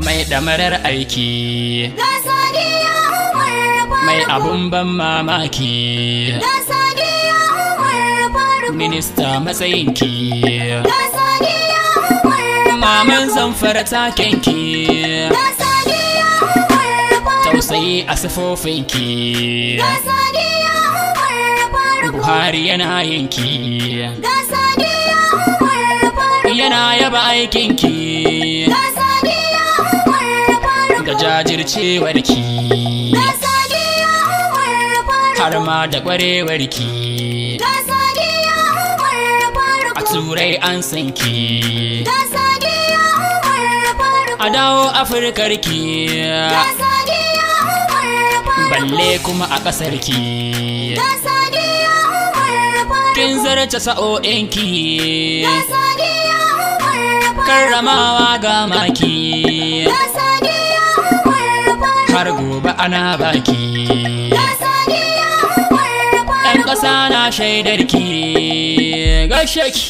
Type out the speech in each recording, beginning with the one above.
mai ɗamarar aiki Ga Sadiya Umar Faruk. mai abun ban mamaki Ga Sadiya Umar Faruk. minista matsayinki Ga Sadiya Umar maman zamfara takenki Ga Sadiya Umar Faruk. tausayi a sifofinki Ga Sadiya Umar Faruk. buhari yana yinki Ga Sadiya Umar Faruk. yana yaba aikinki Ga Sadiya Umar Faruk. da jajircewarki Ga Sadiya Umar Faruk. har ma da ƙwarewarki Ga Sadiya Umar Faruk. a turai an san ki Ga Sadiya Umar Faruk. a dawo afirkarki Ga Sadiya Umar Faruk. balle kuma a ƙasar ki Ga Sadiya Umar Faruk. kin zarce sa'o'inki Ga Sadiya Umar Faruk. karramawa ga maki Ga Sadiya Umar Faruk. har gobe ana baki Ga Sadiya Umar ɗan Faruk. ƙasa na shaidarki gashe ki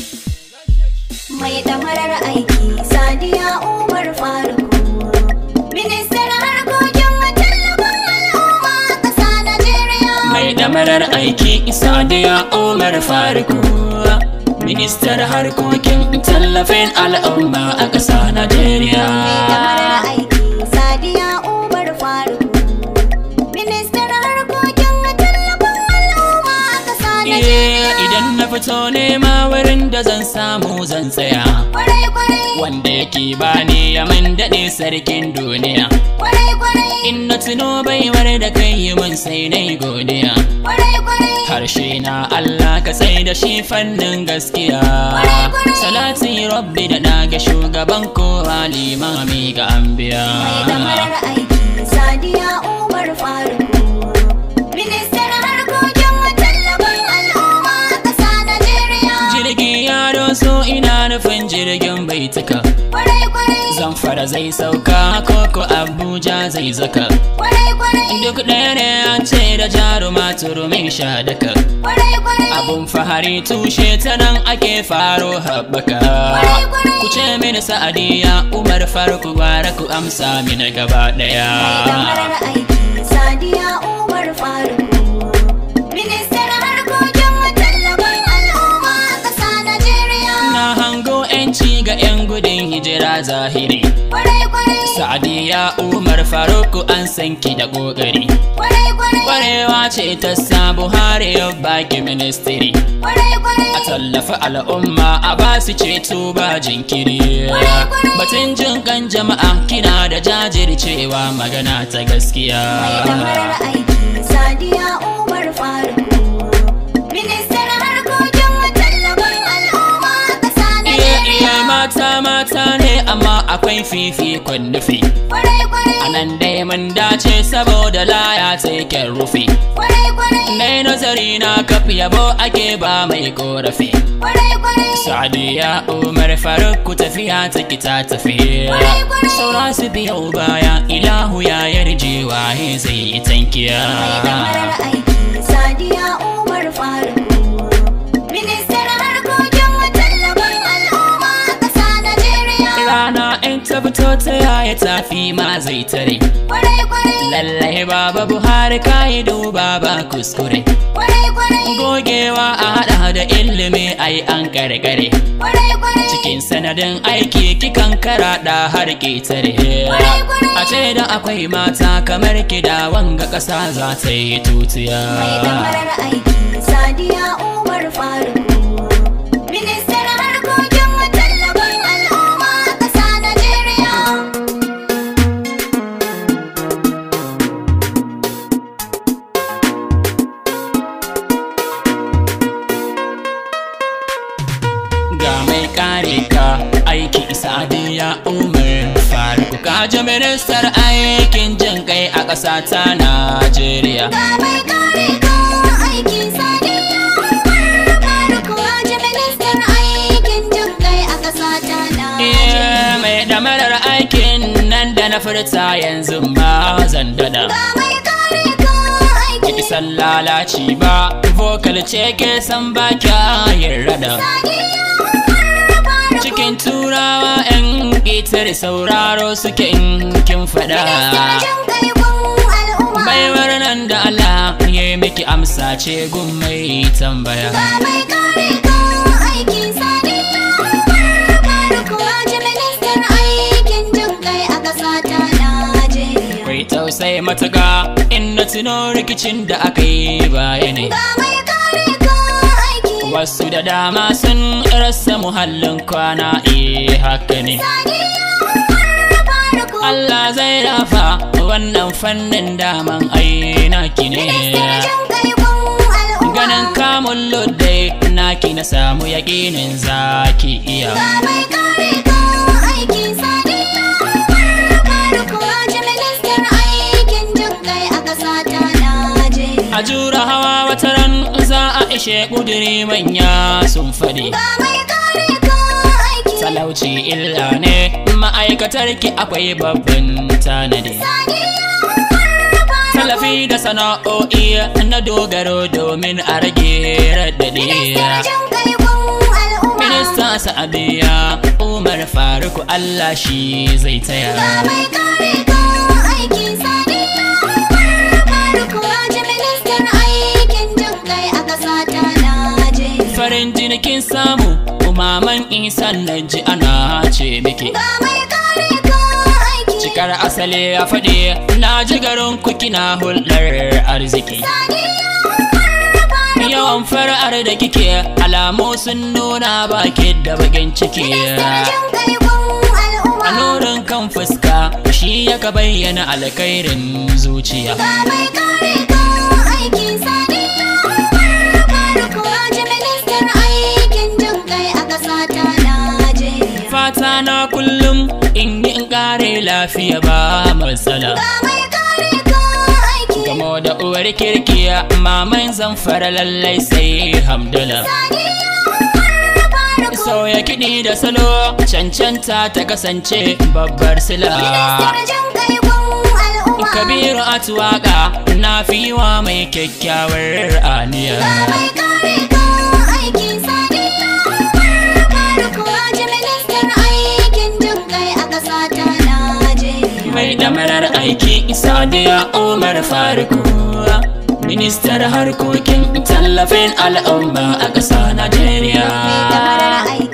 Mai damarar aiki Sadiya Umar Faruk. Ministan harkokin tallafin al'umma a ƙasa Najeriya. mai ɗamarar aiki sadiya umar faruku ministar harkokin tallafin al'umma a ƙasa najeriya Mai damarar aiki Sadiya Umar Faruk. Ministan harkokin tallafin al'umma a ƙasa Najeriya. Eh, idan na fito nema wurin da zan samu zan tsaya Kwarai kwarai, wanda yake bani ya man daɗe sarkin duniya kwarai kwarai, in na tuno baiwar da kai yi mun sai na godiya kwarai kwarai. harshe na Allah ka sai da shi fannin gaskiya salati rabbi da ɗaga shugaban kowa limami ga anbiya Mai damarar aiki Sadiya Umar Faruk. Ministan harkokin tallafin al'umma a ƙasa Najeriya. jirgi ya doso ina nufin jirgin bai tuka Kwarai kwarai, zamfara zai sauka koko abuja zai zaka kwarai kwarai, duk ɗaya ne an ce da jaruma turumin sha daka kwarai kwarai. abun fahari tushe ta nan ake faro haɓaka ku ce mini sa'adiya umar farko gwara ku amsa mini gaba Mai ɗaya damarar aiki Sadiya Umar Faruk. Ministan harkokin tallafin al'umma a ƙasa Najeriya. na hango 'yanci ga 'yan gudun hijira zahiri Kwarai kwarai, sa'adiya umar farko an san ki da ƙoƙari kwarai kwarai, kwarewa ce ta sa buhari ya baki ministry kwarai kwarai. a tallafi al'umma a ba su ceto ba jinkiri batun jin kan jama'a kina da jajircewa magana ta gaskiya Mai damarar aiki Sadiya Umar Faruk. Ministan harkokin tallafin al'umma a ƙasa iya iya Najeriya. mata mata ne amma akwai fifikon nufi Kwarai kwarai, a nan dai mun dace saboda laya ta rufe kwarai kwarai, Nai nazari na kaf yabo ake ba mai korafi kwarai kwarai. Sadiya Umar Faruk ku tafiya ta kita tafi Saura su biyo baya ilahu ya yarje waye zai yi tankiya Mai damarar aiki Sadiya Umar Faruk. Ministan harkokin tallafin al'umma a ƙasa Najeriya. Rana in ta fito ta yaya tafi ma zai tare Kwarai kwarai, Lallai baba Buhari kayi duba ba kuskure kwarai kwarai, Gogewa a hada da ilimi ai an karkare kwarai kwarai. Cikin sanadin aiki kikan karaɗa har ƙetare A ce da akwai mata kamar kida wanga ƙasa za ta yi tutiya Mai damarar aiki Sadiya Umar Faruk. Ministan harkokin tallafin al'umma a ƙasa Najeriya. Ga mai kare ka aiki sadiya umar faruk kaji ministar aikin jin kai a ƙasa ta Najeriya Ga mai kare ka aiki Sadiya Umar Faruk. Waje ministan aikin jin kai a ƙasa ta Najeriya. Eh, mai damarar aikin nan da na furta yanzu ba zan dada Ga mai kare ka aiki Ki san lalaci ba vocal ce ke san ba kya yin rada Sadiya Umar Faruk. cikin turawa yan bitar sauraro suke in kin faɗa Ministar jin kai gun al'umma. baiwar nan da Allah ya yi miki amsa ce gun mai tambaya Ga mai kare ka aikin sadiya Umar Faruk Haji ministan aikin jin kai a ƙasa ta Najeriya. Kai tausai matuƙa in na tuno rikicin da aka yi baya ne Ga mai kare ka aiki Wasu da dama sun rasa muhallin kwana eh haka ne sadiya Umar Faruk Allah zai rafa wannan fannin daman aina ki ne Ministar jin kai gun al'umma. Ganin kamun luddai naki na samu yaƙinin zaki iya Ga mai kare ka aikin sadiya Umar Faruk Haji ministan aikin jin kai a ƙasa ta Najeriya. A jura hawa wata ran za a ishe ƙudiri manya sun faɗi Ga mai kare ka aiki Talauci illa ne ma'aikatar ki akwai babban tanadi sadiya Umar Faruk Tallafi da sana'o'i na dogaro domin a rage raɗaɗi Ministar jin kai gun al'umma. Minista Sa'abiya Umar Faruku Allah shi zai Ga taya mai kare ka aikin sadiya Umar Faruk Haji ministan aikin jin kai a ƙasa ta Najeriya. Farin jinikin samu umaman isan na ji ana ce miki Ga mai kare ka aiki Cikar asali a faɗi na ji garin ku kina hulɗar arziki sadiya Umar Faruk. Yawan fara'ar da kike alamu sun nuna baki da bakin ciki Ministar jin kai gun A al'umma. nurin kan fuska shi yaka bayyana alkhairin zuciya Ga mai kare ka aikin sadiya Umar Faruk Haji ministan aikin jin kai a ƙasa ta Najeriya. Fata na kullum in yi in kare lafiya ba matsala Ga mai kare ka aiki Gamo da uwar kirkiya maman zamfara lallai sai hamdala sadiya Umar Faruk. Sauya kiɗi da salo cancanta ta kasance babbar sila Ministar jin kai gun al'umma. Kabiru Atuwaka na fi wa mai kyakkyawar aniya Ga mai kare ka aikin sadiya Umar Faruk Haji ministan aikin jin kai a ƙasa ta Najeriya. mai damarar aiki sadiya umar faruku ministar harkokin tallafin al'umma a ƙasa najeriya Mai damarar aiki